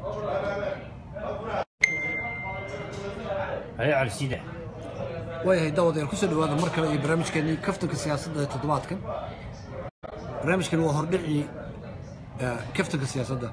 haye cali siide waayahay daawadayaal kusoo dhawaada mar kale iyo barnaamijkeenii kaftanka siyaasadda ee toddobaadkan barnaamijkani waa hordhicii eh, kaftanka siyaasadda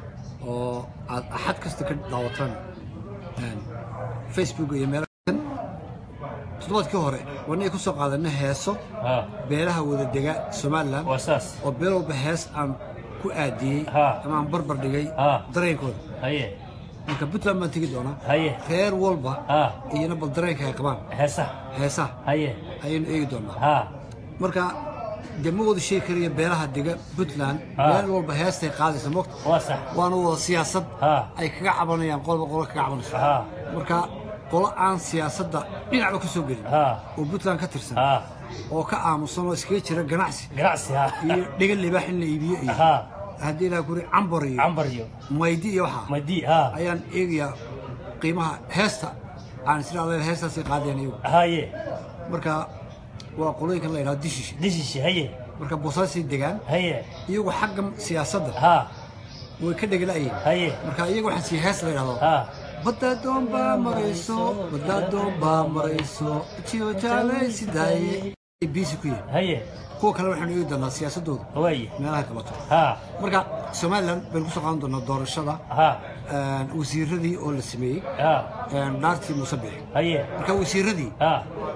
oo aad axad kasta ka daawataan een, facebook iyo meelo kan toddobaadkii hore wanay ku soo qaadanay heeso ha beelaha wada dega somalilan waa saas oo beel walba hees aan ku aadiyey Ha. ama aan barbar dhigay Ha. dareenkooda haye marka puntland baan tegi doonaa haye reer walba ha iyana bal dareenka ay qabaan heesa heesaha haye ayaynu eegi doonaa ha marka dee ma wada sheegi karayo beelaha dega puntland Ha. meel walba heestay qaadaysa mogta waa sax waana wada siyaasad Ha. ay kaga cabanayaan qolba qolo kaga cabanayso ha marka qolo aan siyaasadda dhinacba ka soo gelin ha oo puntland ka tirsan ha oo ka aamusan oo iskaga jira ganacsi ganacsi ha iyo dhigan libaax in la iibiyo iyo ha haddii ilaa kuri cambar iyo cambar iyo maydi iyo waxaa madi ha ayaan eegayaa qiimaha heesta aan isla adeen heestaasay qaadeen iyagu haye marka waa qolooyinkan la yidhahdo dishish dishishi haye marka boosaasay degaan haye iyagu xagga siyaasadda ha way ka dhegalaayeen haye marka iyagu waxaan sii hees la yidhahdo ha badaadoon baa marayso badaadoon baa marayso jiyo jaalay sidaaye ay biisi ku yihiin haye kuwa kale waxaanu eegi doonaa siyaasadooda waaye meelaha qabato ha marka somalilan baynu kusoo qaadan doonaa doorashada ha een, wasiiradii oo la sameeyey ha een, dhaartii muuse bixi haye marka wasiiradii ha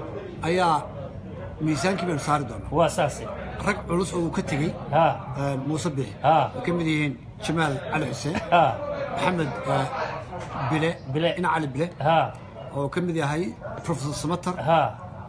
ayaa miisaankii baynu saari doonaa waa saas rag culus oo uu ka tegey ha een, muuse bixi ha ay ka mid yihiin jamaal cali xuseen ha maxamed eh, bile Bile. ina cali bile ha oo ka mid yahay professor samater ha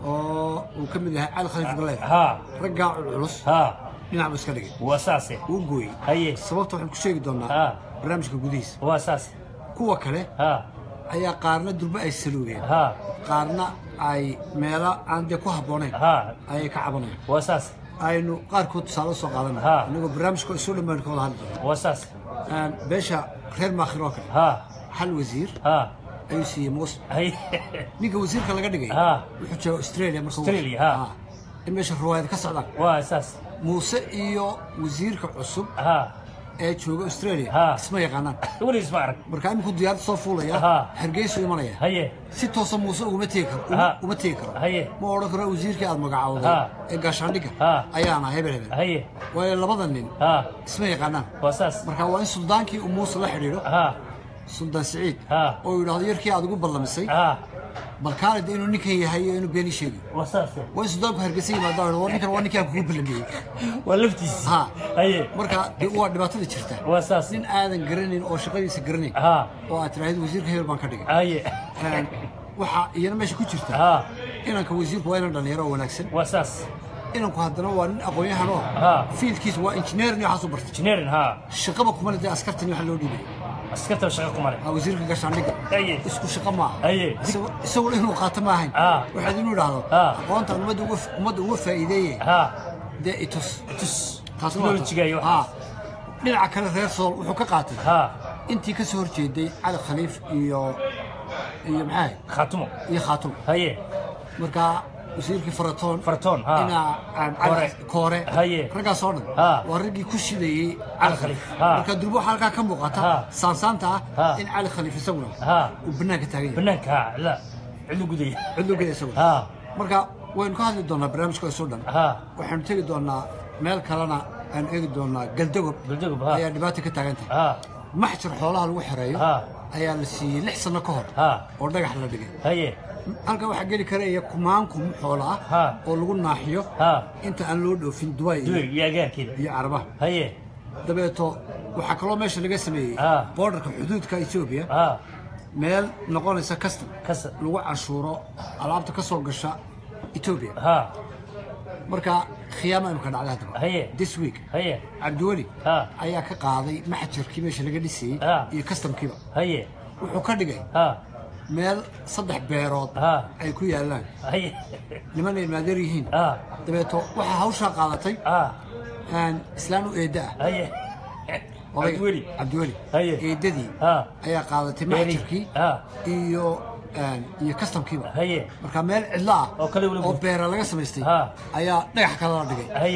oo uu ka mid yahay cali khaliif galeer ha raggaa culculus ha dhinac buu iska dhigay waa saase wuu gooyey haye sababta waxaan ku sheegi doonaa ha barnaamijka gudihiisa waa saas kuwa kale ha ayaa qaarna durbe ay saluugeen ha qaarna ay meelo aan dee ku habboonayn ha ayay ka cabanayaan waa saas aynu qaarkood tusaale usoo qaadanay Ha. inagoo barnaamijka isu dhammaan ka wada hadli doona waa saas Een, beesha reer maakhir oo kale ha hal wasiir ha ayuu siiyey muuse haye ninka wasiirka laga dhigay Ha. wuxuu jooga australia marka Australia, ha. in meesha ruwaayad ka socdaan waa saas muuse iyo wasiirka cusub ha ee jooga australia Ha. isma yaqaanaan weligiis ma arag marka iminku diyaarad soo fuulaya Ha. hargeysu imanaya haye si toosa muuse uguma tegi karo Ha. uma- uma tegi karo Haye. ma odhan karo wasiirkii aad magacaawday Ha. ee gaashaandhigga Ha. ayaana hebel hebel haye waayo labada nin ha isma yaqaanaan waa saas marka waa in suldaankii uu muuse la xidhiidho ha suldaan siciid Ha. oo yidhaahdo yarkii aad ugu ballamisay ha bal kaalid inuu ninkan yahay iyo inuu beeni sheegi waa saas waa in suldaanku hargeysa yimaada oo ninkan waa ninkii aan kugu ballamiyey waa laftiis ha haye marka dee waa dhibaatada jirta waa saas nin aadan garanayn oo shaqadiisa garanayn ha oo aad tiraahdo wasiirka hebel baan ka dhigay haye Een, waxaa iyana meesha ku jirta ha inanka wasiirku waa inan dhalinyaro oo wanaagsan waa saas inanku haddana waa nin aqoon-yahan oo Ha. fiilkiisa waa injineer iyo waxaas u bartay engineering ha shaqaba kuma leh askartan iyo waxa loo dhiibay askarta shaqa kumale waa wasiirka gaashaandhigga haye isku shaqo maaha haye Isagu- isaguna inuu qaato ma ahayn Ha. waxaad inuu idhaahdo Ha. aqoontan ummadda uga ummadda uga faa'iideeye ha dee itus tus taas waa technology-ga iyo ha waxaas dhinaca kale reer sool wuxuu ka qaatay ha intii ka soo horjeeday cali khaliif iyo iyo maxaa khaatumo iyo khaatum haye marka wasiirkii faratoon fartoon ha inaa aan Koore. cali koore Haye. raggaas oo dhan Ha. waa raggii ku shidayey Cali cali Khaliif. khaliif Ha. marka durbo waxaa halkaa ka muuqata Ha. saansaanta Ha. ah in cali khaliif isaguna ha uu banaanka taagan yahay banaanka ha la cidu gudaya cidlogeda isaguna ha marka waynu ka hadli doonaa barnaamijka isoo dhan ha waxaanu tegi doonaa meel kalena aanu eegi doonaa galdagob galdagob ha ayaa dhibaata ka taagan tahay ha maxjar xoolaha lagu xereeyo ha ayaa la siiyey lix sano ka hor ha oo dhagax la dhigay haye halkan waxaa geli karaya kumaan kum xoola ah Ha. oo lagu naaxiyo ha inta aan loo dhoofin dubai iyo- duweg iyo agaarkeeda iyo carabaha haye dabeeto waxaa kaloo meesha laga sameeyey Ha. boordarka xuduudka etoobiya ha meel noqonaysa custom kasa lagu canshuuro alaabta ka soo gasha etoobiya ha marka khiyaama imika dhacday haddaba haye this week haye cabdiweli ha ayaa ka qaaday maxjarkii meesha laga dhisayey Ha. iyo customkiiba haye wuxuu ka dhigay ha meel saddex beerood ha ay ku yaallaan haye niman ay maadeer yihiin ha dabeeto waxaa hawshaa qaadatay ha aan islaan u eedda ah haye odayga- cabdiweli cabdiweli Haye. eeddadii ha ayaa qaadatay Beeri. maxjarkii ha iyo een, iyo customkiiba haye marka meel cidlo ah Oo kale weliba- oo beera laga samaystay Ha. ayaa dhagax kale la dhigay haye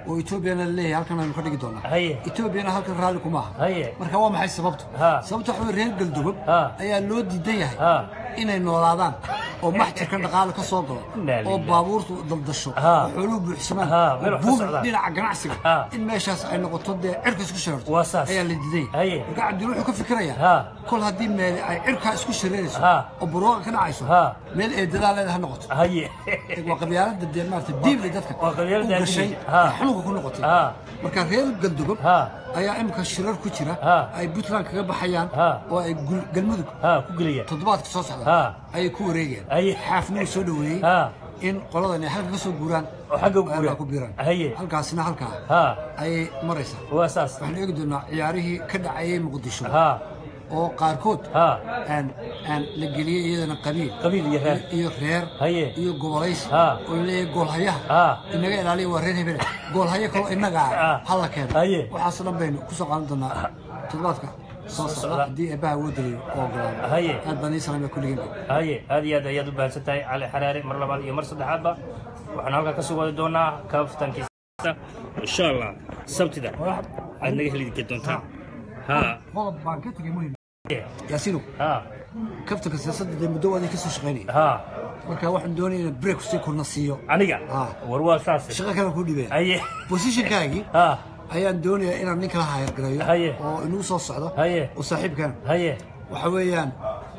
oo etoobiyana laleeyahay halkan aynu ka dhigi doonaa Haye. etoobiyana halkan raalli kuma aha Haye. marka waa maxay sababtu Ha. sababta waxa weye reer galdogob Ha. ayaa loo diidan yahay Ha. inay noolaadaan oo maxjarkan dhaqaale ka soo galo Inna oo lillahi. baabuurtu daldasho Ha. oo xooluhu buuxsamaan Ha, oo meel wax ka buubi socdaan. dhinaca ganacsiga Ha. in meeshaas ay noqoto dee cirka isku shareerto Waa saas. ayaa la diidan Haye. yahay marka cabdil wuxuu ka fikirayaa Ha. kol haddii meel ay cirkaa isku shareerayso Ha. oo barooqa ka dhacayso Ha. meel eedadaa leeda ha noqoto haye waa qabyaalada dee maarata diibli dadka waa qabyaalada u gashay diibli. Ha. ee xanuunka ku noqotay Ha. marka reer galdogob Ha. ayaa imika shirar ku jira Ha. ay puntland kaga baxayaan Ha. oo ay gul- galmudug ha ku geliya toddobaadka soo socda Ha. ayay ku wareegayaan Haye. xaafnuu soo dhoweeyey Ha. in qoladan ay halka ka soo guuraan Oo xagga u ay guuraan. ku biiraan Haye. halkaasina halkaa ha ayay maraysaa waa saas waxaan eegi doonaa ciyaarihii ka dhacayay muqdisho ha oo qaarkood ha aan aan la geliyey iyadana qabiil qabiil iyo reer iyo reer Haye. iyo gobolays Ha. oo laleeyahay goolhayaha Ha. inaga ilaaliya waa reer hebele goolhayo kaloo inaga Ha. ah hala keeno Haye. waxaasoo dhan baynu kusoo qaadan doonaa toddobaadka soo socda. socda haddii eebbaha woo daliyo oo ogolaado Haye. aad baan ii salaamaya kulligeen haye aad iyo aad ayaad u bahansan tahay cali xaraare mar labaad iyo mar saddexaadba waxaan halkaa ka soo wadi doonaa kaftankiisa insha allah sabtida aad naga heli doontaan ha qodob baan ka tegay muhim yaasiino ha kaftanka siyaasadda dee muddo waadii ka soo shaqaynaya ha marka waxaan doonaya inaan break si kurna siiyo aniga Ha. war waa saas shaqo kale ku dhibaya haye positionkaagii ha ayaan doonayaa inaan nin kala hayargareeyo Haye. oo inuu soo socdo Haye. oo saaxiibkan haye waxa weeyaan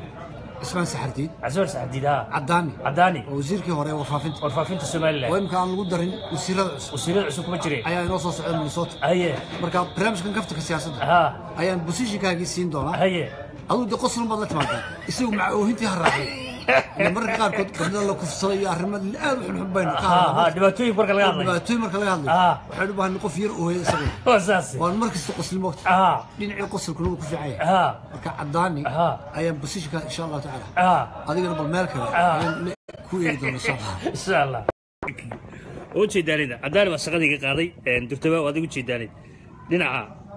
ismaan saxardiid casuur saxdiid ha caddaani cadaani oo wasiirkii hore ee warfaafinta warfaafinta oo somalilan imika aan lagu darin wasiirada cusub wasiirada cusub kuma jireen ayaa inoo soo socda minnesota haye marka barnaamijkan kaftanka siyaasadda ha ayaan positionkaagii siin doonaa haye aduu de qoslun baad la timaadaa isagu maca oohintii ha raacay Ila mararka qaarkood gabdho la kufsaday iyo arrimo aad u xunxun baynu ka ha ha hadlaa dhibaatooyin marka laga hadlayo dhibaatooyin marka laga hadlayo Ah. waxaynu u baahanay qof yar ooya isaguna waa saas waan mar kasta qosli moogta ha dhinacii qosolkuna wuu ku fiican yahay ha marka caddaani Ha. ayaan positionka insha allahu tacaala ha adigana bal meel kale Ah. ayaan le- ku eegi doona insha allah insha allah oo jeedaanida cadaani baa shaqadii ka qaaday durtaba waa adigu jeedaanid dhinaca